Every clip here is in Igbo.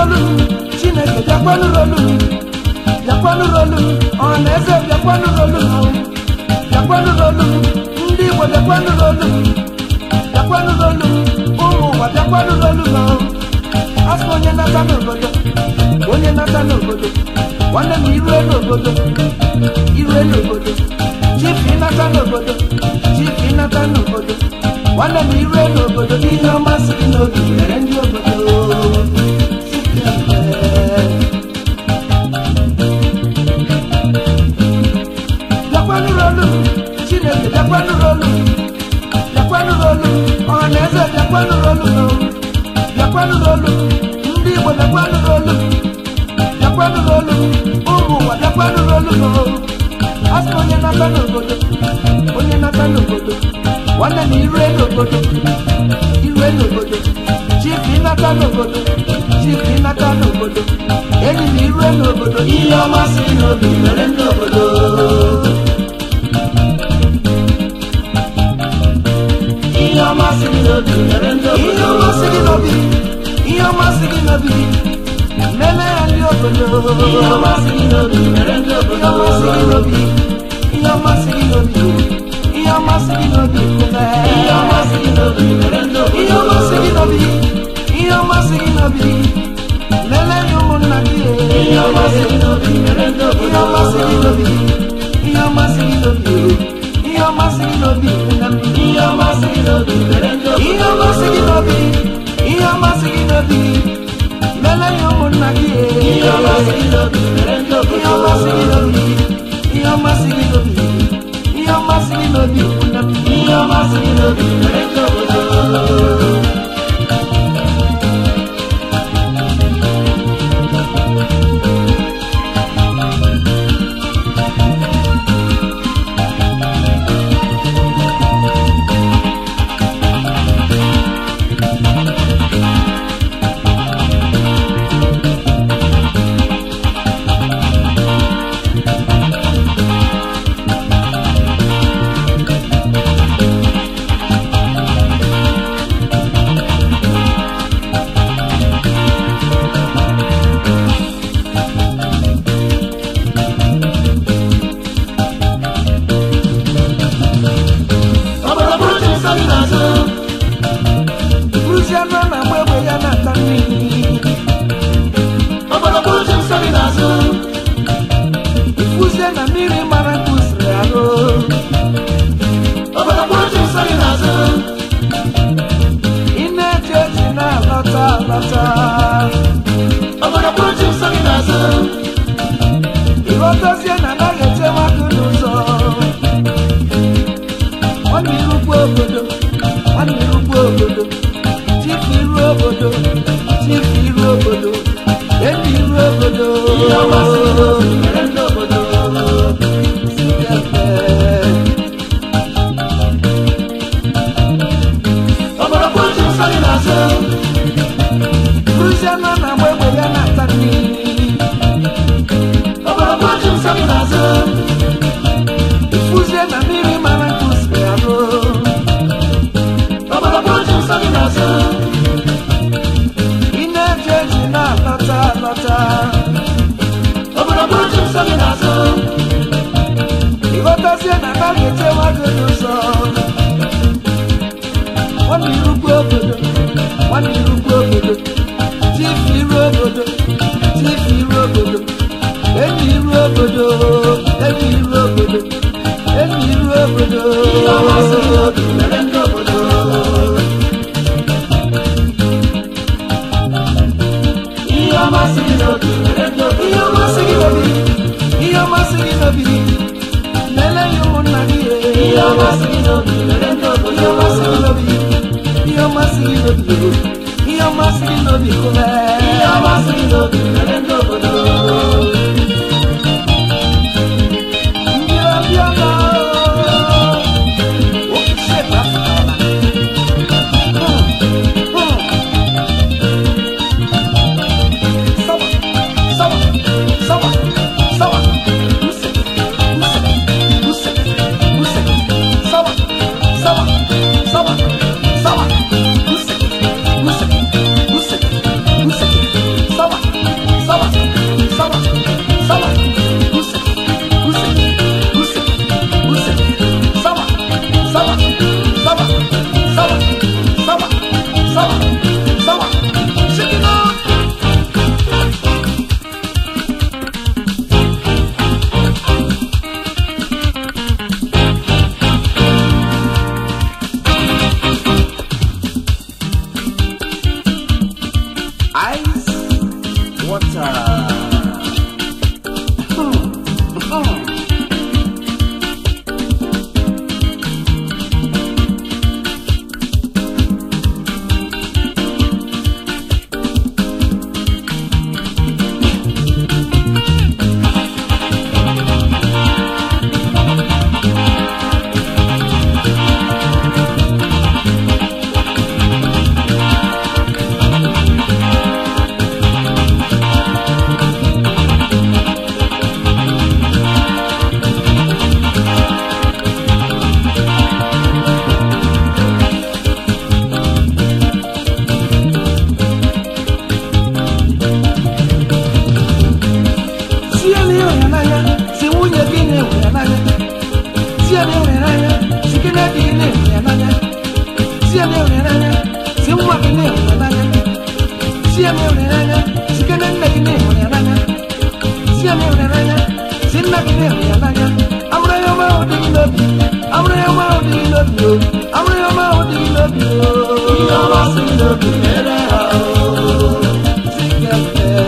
rolu chineke bịakwanụ rolu bịakwanụ rolu ọha na eze bịakwanụ rolu bịakwanụ rolu ndị igbo bịakwanụ rolu bịakwanụ rolu ụmụ ụwa bịakwanụ rolu asị onye nata n'obodo onye nata n'obodo nwanne m irue n'obodo irue n'obodo chifu ịnata n'obodo chifu ịnata n'obodo nwanne m irue n'obodo ihe ọma si gị n'obi mere ndị obodo bịakwanụ rolu chineke bịakwanụ rolu bịakwanụ rolu ọha na eze bịakwanụ rolu bịakwanụ rolu ndị igbo bịakwanụ rolu bịakwanụ rolu ụmụ ụwa bịakwanụ rolu asị onye nata n'obodo onye nata n'obodo nwanne m irue n'obodo irue n'obodo chifu ịnata n'obodo chifu ịnata n'obodo enyi m irue n'obodo ihe ọma si n'obi mere ndị obodo ihe ọma si gị n'obi mere ndị ihe obodo ọma si gị n'obi ihe ọma si gị n'obi meme ya ndị obodo ihe ọma si gị n'obi mere ndị ihe obodo ọma si gị n'obi ihe ọma si gị n'obi ihe ọma si gị n'obi kume ihe ọma si gị n'obi mere ndị ihe obodo ọma si gị n'obi ihe ọma si gị n'obi lele ya ụmụnna gị ihe ọma si gị n'obi mere ndị ihe ọma si gị obodo n'obi ihe ọma si gị n'obi ihe ọma si gị n'obi nna m ihe ọma si gị n'obi mere ndị ihe obodo ọma si gị n'obi ihe ọma si gị n'obi lele ya ụmụnna gị ihe ọma si gị n'obi mere ndị ihe ọma si gị obodo n'obi ihe ọma si gị n'obi ihe ọma si gị n'obi nna m ihe ọma si gị n'obi mere ndị obodo obodo bụrụ chi nsọ gị n'azụ bụrụzie anụ a na-agba egbe ya na-ata mmiri obodo bụrụ chi nsọ gị n'azụ ifuzie na mmiri mara nke usiri arụ obodo bụrụ chi nsọ gị n'azụ ị na-eche echi na-alọta alọta obodo bụrụ chi nsọ gị n'azụ ịghọtazie na anaghị echewa gị n'ụzọ nwanne irukwu obodo nwanne irukwu obodo chifu iru obodo chifu iru obodo enyi iru obodo ihe ọma si gị n'obi mere ndị obodo obodo bụrụ chi nsọ gị n'azụ Bụrụzie anụ a na-agba egbe ya na-ata mmiri obodo bụrụ chi nsọ gị n'azụ ifuzie na mmiri mara nke usiri arụ obodo bụrụ chi nsọ gị n'azụ ị na-eji eji na-alọta alọta obodo bụrụ chi nsọ gị n'azụ ịghọtazie na anaghị echewa gị n'ụzọ nwanne irukwu obodo nwanne irukwu obodo chifu iru obodo chifu iru obodo enyi iru obodo enyi iru obodo enyi iru obodo ihe ọma si gị n'obi mere ndị obodo ihe ọma si gị n'obi mere ndị ihe obodo ọmasị gị n'obi ihe ọmasị gị n'obi lele ya ụmụnna gị ihe ọma si gị n'obi mere ndị ihe obodo ọmasị gị n'obi ihe ọmasị gị n'obi ihe ọmasị gị n'obi kụme ihe ọma si gị n'obi mere ndị obodo ndị ọbịa na Sawa. n'obi o amụrụ ya ọma ahụ dị gị n'obi o ihe ọma si gị n'obi mere ha o Zikete.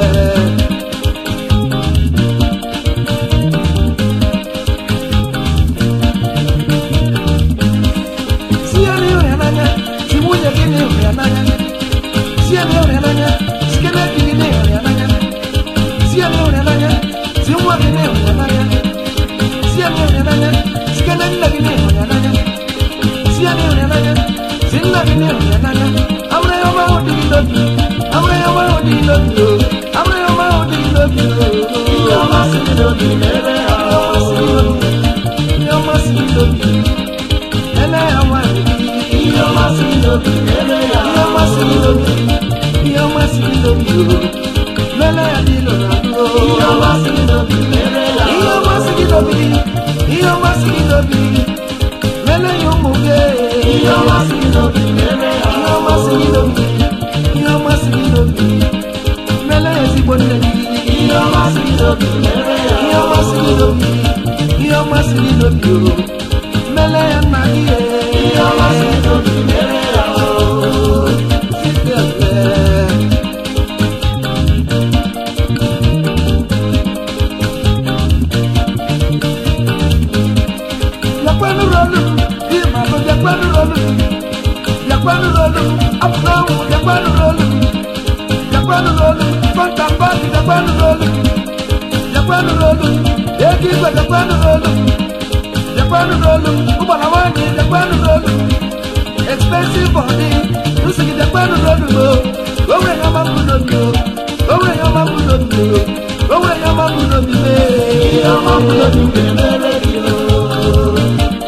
Si ya n'ịhụ ya n'anya, si nwunye gị n'ịhụ ya n'anya. Si ya n'ịhụ ya n'anya, si kene di gị n'ịhụ ya n'anya. Si ya n'ịhụ ya n'anya, si nwa gị n'ịhụ ya n'anya. Si ya n'ịhụ ya n'anya, si kene nne gị n'ịhụ ya n'anya. Si ya n'ịhụ ya n'anya, si nna gị n'ịhụ ya n'anya. Amụrụ ya ọma ahụ dị gị n'obi. Amụrụ ya ọma ahụ dị gị n'obi o. Amụrụ ya ọma ahụ dị gị n'obi o. ihe ọma si gị n'obi mere ha o Ihe ọma si gị n'obi. Ele ya nwanyị gị. ihe ọma si gị n'obi mere ha Ihe ọma si gị n'obi. Ihe ọma si gị n'obi o. Lele ya dị ilo na ndụ o. ihe ọma si gị n'obi mere ha Ihe ọma si gị n'obi. Ihe ọma si gị n'obi. Lele ya ụmụ gị. ihe ọma si gị n'obi mere ha Ihe ọma si gị n'obi. Ihe ọma si gị n'obi. Lele ya ezigbo nne gị. ihe ọma si gị n'obi mere ha Ihe ọma si gị n'obi. Ihe ọma si gị n'obi o. Lele ya nna gị. ihe ọma si gị n'obi mere ha Zikete. Yakwanu rolu, imalo yakwanu rolu, yakwanu rolu, apunawu yakwanu rolu, yakwanu rolu, fantambali yakwanu rolu, yakwanu rolu, ekigwe yakwanu rolu, yakwanu rolu, ubalawani yakwanu rolu, expensive body, usigi yakwanu rolu mo, owe yama munobi o, owe yama munobi o, owe yama munobi me. ihe ọma si gị n'obi mere gị o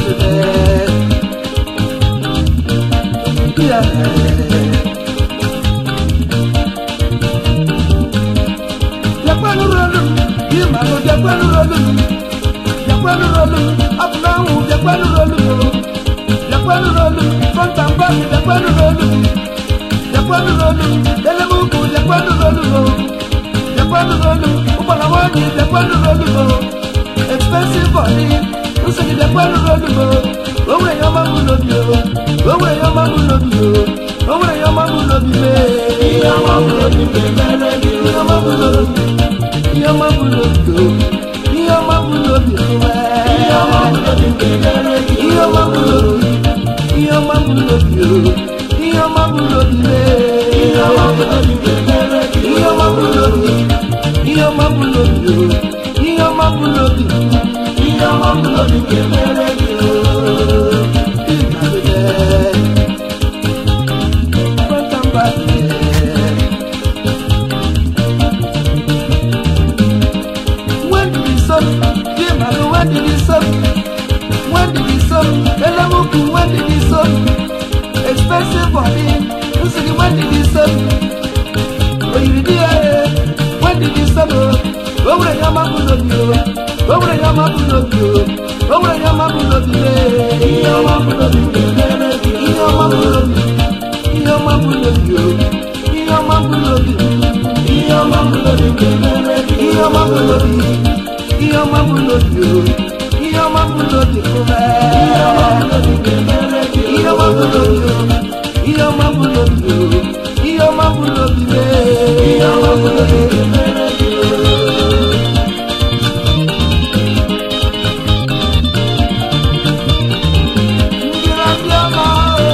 Expensive body, nsogbu dẹkwẹnu lọdún o owó èèyàn máa ń mú lóbi o owó èèyàn máa ń mú lóbi o owó èèyàn máa ń mú lóbi lé ihe ọma si gị n'obi mere gị o ìyàn máa ń mú lóbi ìyàn máa ń mú lóbi o ìyàn máa ń mú lóbi o ihe ọma si gị n'obi mere gị ìyàn máa ń mú lóbi ìyàn máa ń mú lóbi o ìyàn máa ń mú lóbi lé ihe ọma si gị n'obi mere gị ìyàn máa ń mú lóbi ìyàn máa ń mú lóbi o ìyàn máa ń mú lóbi ihe ọma si gị n'obi mere gị o When did he stop? Dear Mother, when did he stop? When did he stop? Elamuku, when did he stop? Expensive body. Usigi, when did he stop? Oh, you did it. When did he stop? Oh, when your mama love you. Oh, when your mama love you. Oh, when your mama love you. ihe ọma si gị n'obi mere gị o Ihe ọma bụ n'obi. Ihe ọma bụ n'obi o. Ihe ọma bụ n'obi. ihe ọma si gị n'obi mere gị Ihe ọma bụ n'obi. Ihe ọma bụ n'obi o. Ihe ọma bụ n'obi fúnra. ihe ọma si gị n'obi mere gị o Ihe ọma bụ n'obi o. Ihe ọma bụ n'obi o. Ihe ọma bụ n'obi mee. ihe ọma si gị n'obi mere gị o Ndị na-abịa ma o.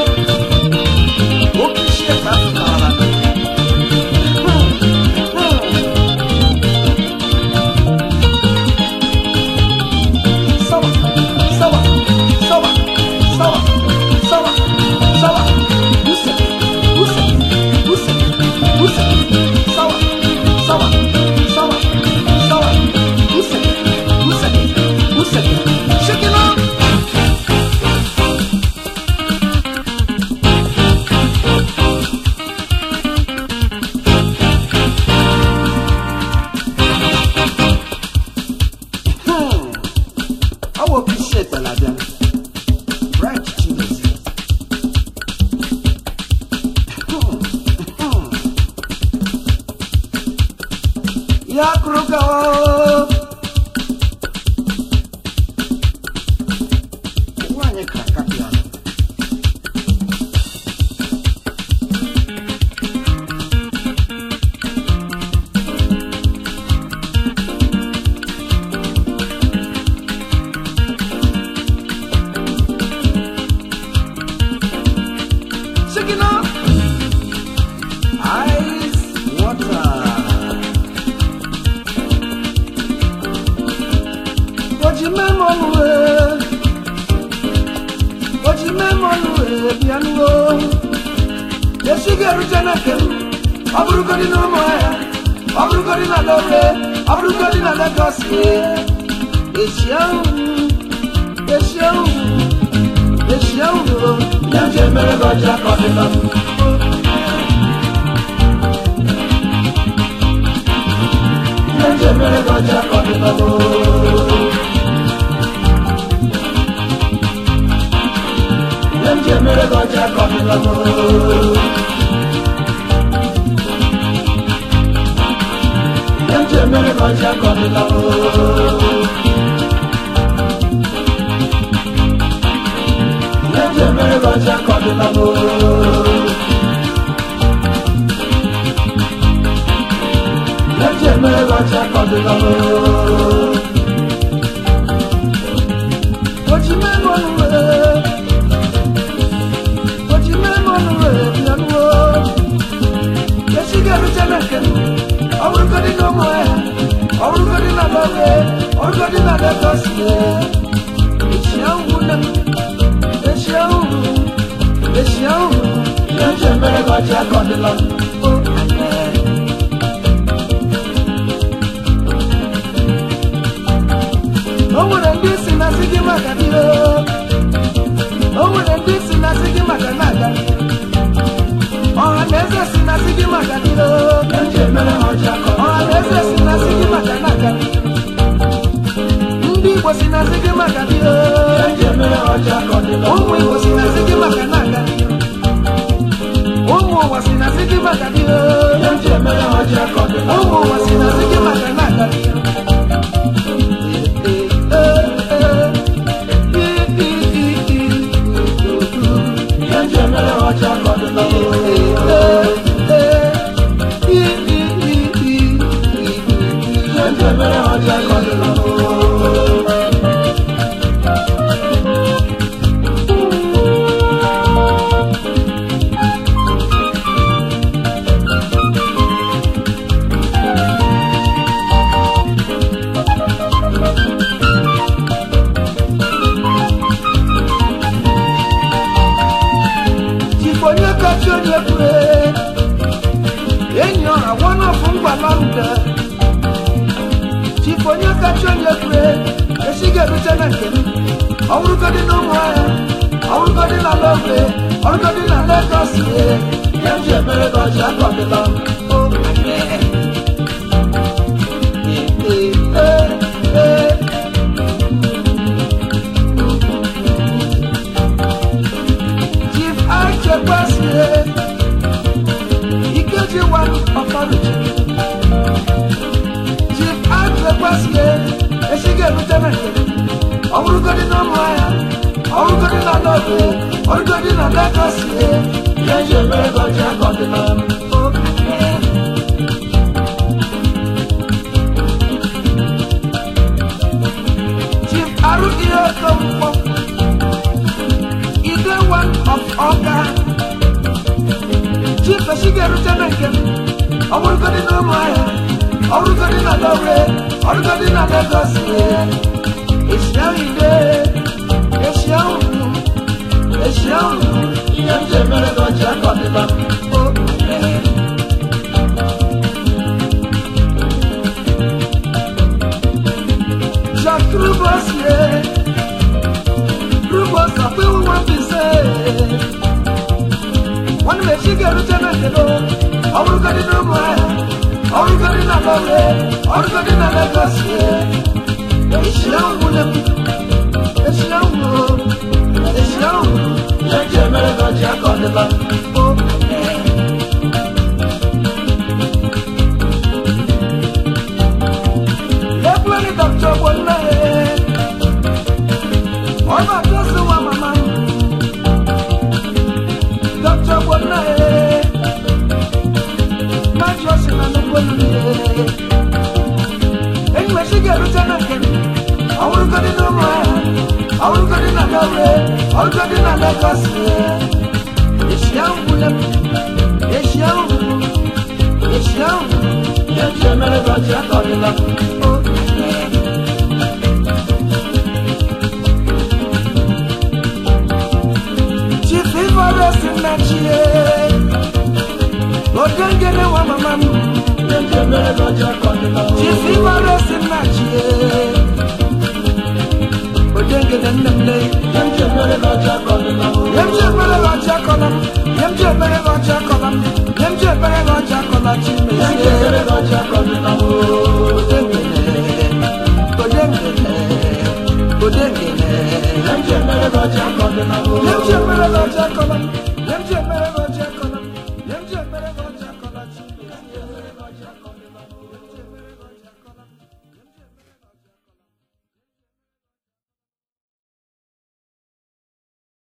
Oke isi ekpe afụtara. Hmm, hmm. Sawa, sawa, sawa, sawa, sawa, sawa. Use, use, use, use. Sawa, sawa, sawa, sawa. Use, use, use. Shake it up. Hmm. I will appreciate that, Adam. Right, Jesus. Hmm. Hmm. Ya kruka o. Nwanyị ka wee bịa nuwo esi ga-erute na nke m ọ bụrụgodị na ụmụ ahịa ọ bụrụgodị na lore ọ bụrụgodị na legos esi ahụ esi ahụ esi ahụ ya nje mere gị ọcha ka ọ dịla m ya nje mere gị ọcha ka ọ dịla m ya nje mere gị ọcha ka ọ dịla m ya nje mere gị ọcha ka ọ dịla m ya nje mere gị ọcha ka ọ dịla m ya nje mere gị ọcha ka ọ dịla m oji mẹ́nu ọ̀nù rẹ̀ oji mẹ́nu ọ̀nù rẹ̀ bịa nuwo esi ga-erute na nke m ọ bụrụgodị na ụmụ ahịa ọ bụrụgodị na lore ọ bụrụgodị na legos esi ahụ nne m esi ahụ esi ahụ ya nje mere gị ọcha ka ọ dịla m o amen o nwere ndị si na si gị maka dị o nwere ndị si na si gị maka na-aga ọha na eze si na si gị maka dị ya nje mere gị ọcha ka ọ ọha na eze si na si gị maka na-aga ndị igbo si na si gị maka dị ya nje mere gị ọcha ka ọ dịla m ụmụ igbo si na si gị maka na-aga ụmụ ụwa si na si gị maka dị ya nje mere gị ọcha ka ọ dịla m ụmụ ụwa si na si gị maka na-aga ya nje mere gị ọcha ka ọ dịla m ya nje mere gị ọcha ka ọ dịla m Chifonye kachi onye kwure enyi ọha wọnọfụ ngwala nde Chifonye kachi onye kwure esighị erute na nke m ọ bụrụgodị na ụmụ ahịa ọ bụrụgodị na lọgwe ọ bụrụgodị na Legọs ya nje mere gị ọcha ka ọ dịla m o amen. Ee, ee, ee. Chief Achekwasị Ikeji one authority. Chief Achekwasị esighị erute na nke m. ọ bụrụgodị na ụmụ ahịa ọ bụrụgodị na lọgwe ọ bụrụgodị na Legọs ya nje mere gị ọcha ka ọ dịla m o amen. Chief Arụghị Okonkwo Ide one of Ọka Chief esighị erute na nke m ọ bụrụgodị na ụmụ ahịa ọ bụrụgodị na Lọre ọ bụrụgodị na Legọs esi ahụ ide esi ahụ esi ahụ ya nje mere gị ọcha ka ọ dịla m o amen. Jacques Roubossier Rubos ọ̀pẹ́ wọn fi ṣe wọ́n ní mèjì gẹ̀rú jẹ́ náà kẹ́lọ́ ọ̀rùkọ́dí náà mọ̀ ẹ́ ọ̀rùkọ́dí náà lọ́wọ́ ọ̀rùkọ́dí náà lẹ́gọ̀sì èsì àwọn múlẹ̀ mú èsì àwọn mú èsì àwọn mú ya nje mere gị ọcha ka ọ dịla m ó ẹ̀. Ekweli Dr. Bonne ọba tó sì wá màmá Dr. Bonne májọ sí na nnukwu olùyẹ enyi mesi ga-erute na nke m ọwụrụgodị na ụmụ ahịa ọwụrụgodị na Lọre ọwụrụgodị na Legọs esi ahụ gwule m esi ahụ esi ahụ ya nje mere gị ọcha ka ọ dịla m o amen. Chief si nna chie odengene nwa mama m ihe nji emere gị ọcha ka ọ dịla o. chifi gbara si nna chie odengene nne m lee ihe nji emere gị ọcha ka ọ dịla o. Yem je mere ga ọcha kọla m, yem je mere ga ọcha kọla m, yem je mere ga ọcha kọla chi m ihe nji emere gị ọcha ka ọ dịla o. Odengene, odengene, odengene. ihe nji emere gị ọcha ka ọ dịla o. Yem je mere ga ọcha kọla m, yem je mere ga